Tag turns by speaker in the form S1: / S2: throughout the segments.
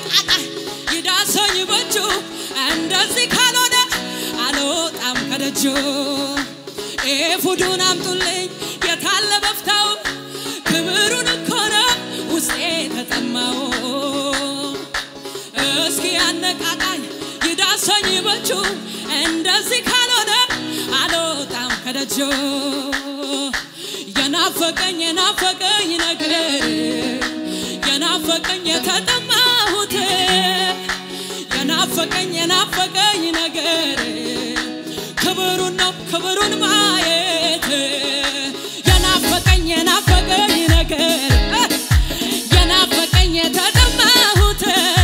S1: ያነቃቃኝ ይዳሰኝ በእጁ እንደዚህ ካልሆነ አልወጣም ከደጁ ኤፉዱን አምጡልኝ የታለ በፍታው ክብሩን እኮ ነው ውስጤ ተጠማው እስኪ ያነቃቃኝ ይዳሰኝ በእጁ እንደዚህ ካልሆነ አልወጣም ከደጁ የናፈቀኝ የናፈቀኝ ነገር የናፈቀኝ የተጠማሁት የናፈቀኝ የናፈቀኝ ነገር ክብሩን ነው ክብሩን ማየት የናፈቀኝ የናፈቀኝ ነገር የናፈቀኝ የተጠማሁት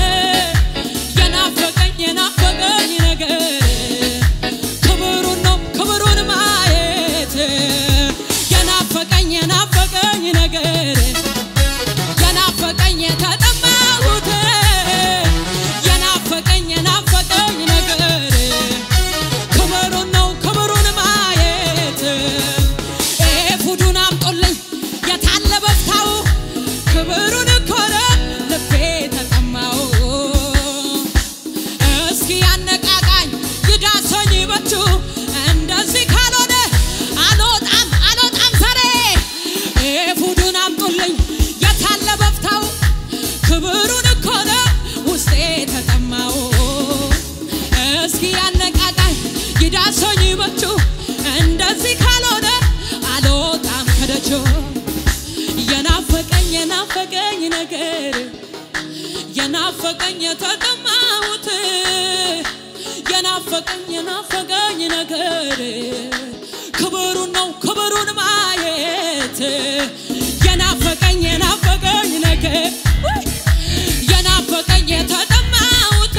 S1: የናፈቀኝ የናፈቀኝ ነገር ክብሩን ነው ክብሩን ማየት የናፈቀኝ የናፈቀኝ ነገር የናፈቀኝ የተጠማሁት የናፈቀኝ የናፈቀኝ ነገር ክብሩን ነው ክብሩን ማየት ኤፉዱን አምጦልኝ የታለ በፍታው ክብሩን እኮ ነው ልቤ ተጠማው እስኪ ያነቃቃኝ ይዳሰኝ በቹ እንደዚህ ካልሆነ አልወጣም አልወጣም ዛሬ ኤፉዱን አምጡልኝ የታለ በፍታው ክብሩን እኮ ነው ውስጤ ተጠማው እስኪ ያነቃቃኝ ይዳሰኝ በቹ እንደዚህ ካልሆነ አልወጣም ከደጆ የናፈቀኝ የናፈቀኝ ነገር የናፈቀኝ የተጠማሁት የናፈቀኝ የናፈቀኝ ነገር ክብሩን ነው ክብሩን ማየት የናፈቀኝ የናፈቀኝ ነገር ውይ! የናፈቀኝ የተጠማሁት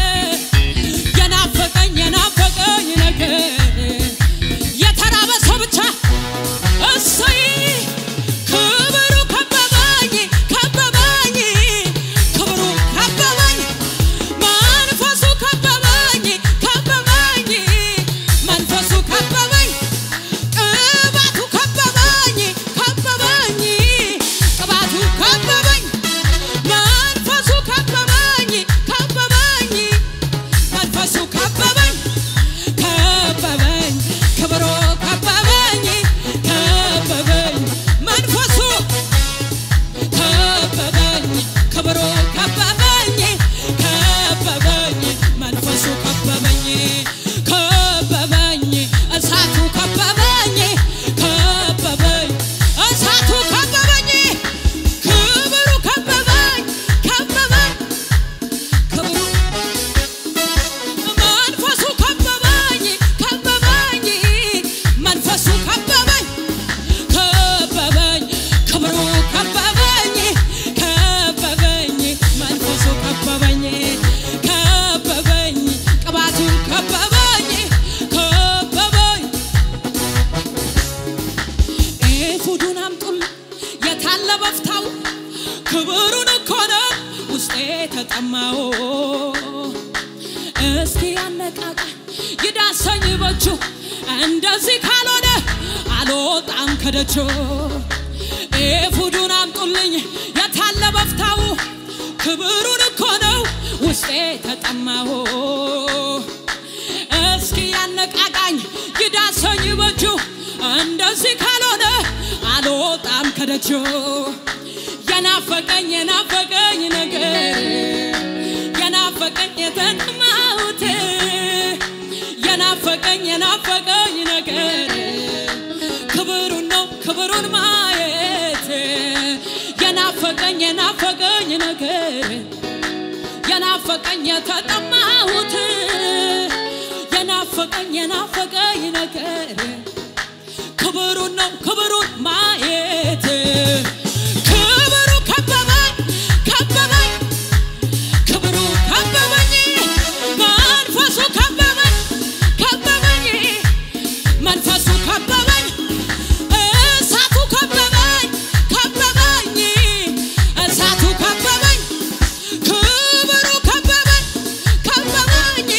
S1: የናፈቀኝ የናፈቀኝ ነገር የተራበ ሰው ብቻ እሰይ ክብሩ ከበበኝ ከበበኝ ክብሩ ከበበኝ መንፈሱ ከበበኝ ከበበኝ መንፈሱ ከበበኝ ቅባቱ ከበበኝ ከበበኝ ቅባቱ ከበበኝ መንፈሱ ከበበኝ ከበበኝ መንፈሱ ከበበኝ ከበበኝ ክብሩ ከበበኝ ከበበኝ መንፈሱ ከበበኝ ክብሩ ከበበኝ ከበበኝ መንፈሱ ከበበኝ ከበበኝ እሳቱ ከበበኝ ከበበኝ እሳቱ ከበበኝ ክብሩ ከበበኝ ከበበኝ ክብሩ መንፈሱ ከበበኝ ከበበኝ መንፈሱ ከበበኝ ከበበኝ ክብሩ ከበበኝ ከበበኝ መንፈሱ ከበበኝ ከበበኝ ቅባቱ ከበበኝ ከበበኝ ኤፉዱን አምጡል የታለ በፍታው ክብሩን እኮ ነው ውስጤ ተጠማው እስኪ ያነቃቃኝ ይዳሰኝ በእጁ እንደዚህ ካልሆነ አልወጣም ከደጆ ኤፉዱን አምጡልኝ የታለ በፍታው ክብሩን እኮ ነው ውስጤ ተጠማው እስኪ ያነቃቃኝ ይዳሰኝ በእጁ እንደዚህ ካልሆነ አልወጣም ከደጆ የናፈቀኝ የናፈቀኝ ነገር የናፈቀኝ የተጠማሁት የናፈቀኝ የናፈቀኝ ነገር ክብሩን ነው ክብሩን ማየት የናፈቀኝ የናፈቀኝ ነገር የናፈቀኝ የተጠማሁት የናፈቀኝ የናፈቀኝ ነገር ክብሩን ነው ክብሩን ማየት ክብሩ ከበበኝ ከበበኝ ክብሩ ከበበኝ መንፈሱ ከበበኝ ከበበኝ መንፈሱ ከበበኝ እሳቱ ከበበኝ ከበበኝ እሳቱ ከበበኝ ክብሩ ከበበኝ ከበበኝ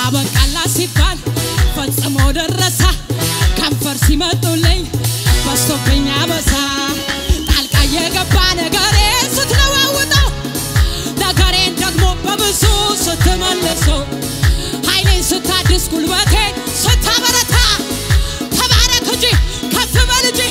S1: አበቃላ ሲባል ፈጽሞ ደረሳ ከንፈር ሲመጡልኝ በስቶብኝ አበሳ ጣልቃ የገባ ነገሬ ስትለዋውጠው ነገሬን ደግሞ በብዙ ስትመልሰው ኃይሌን ስታድስ ጉልበቴን ስታበረታ ተባረክ እንጂ ከፍ በል እንጂ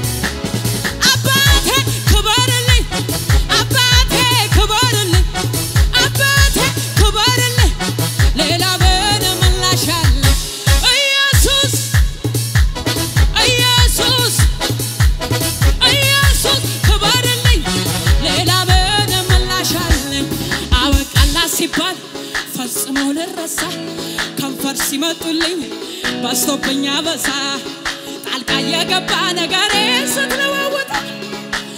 S1: አባቴ ክበርልኝ አባቴ ክበርልኝ አባቴ ክበርልኝ ሌላ ምን ምላሽ አለ ኢየሱስ ኢየሱስ ኢየሱስ ክበርልኝ ሌላ ምን ምላሽ አለኝ አበቃላ ሲባል ፈጽሞ ልረሳ ከንፈር ሲመጡልኝ በስቶብኝ አበሳ ጣልቃ የገባ ነገሬ ስትለዋወጠ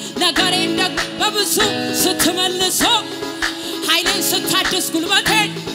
S1: ነገሬን ደግሞ በብዙ ስትመልሶ ኃይሌን ስታድስ ጉልበቴን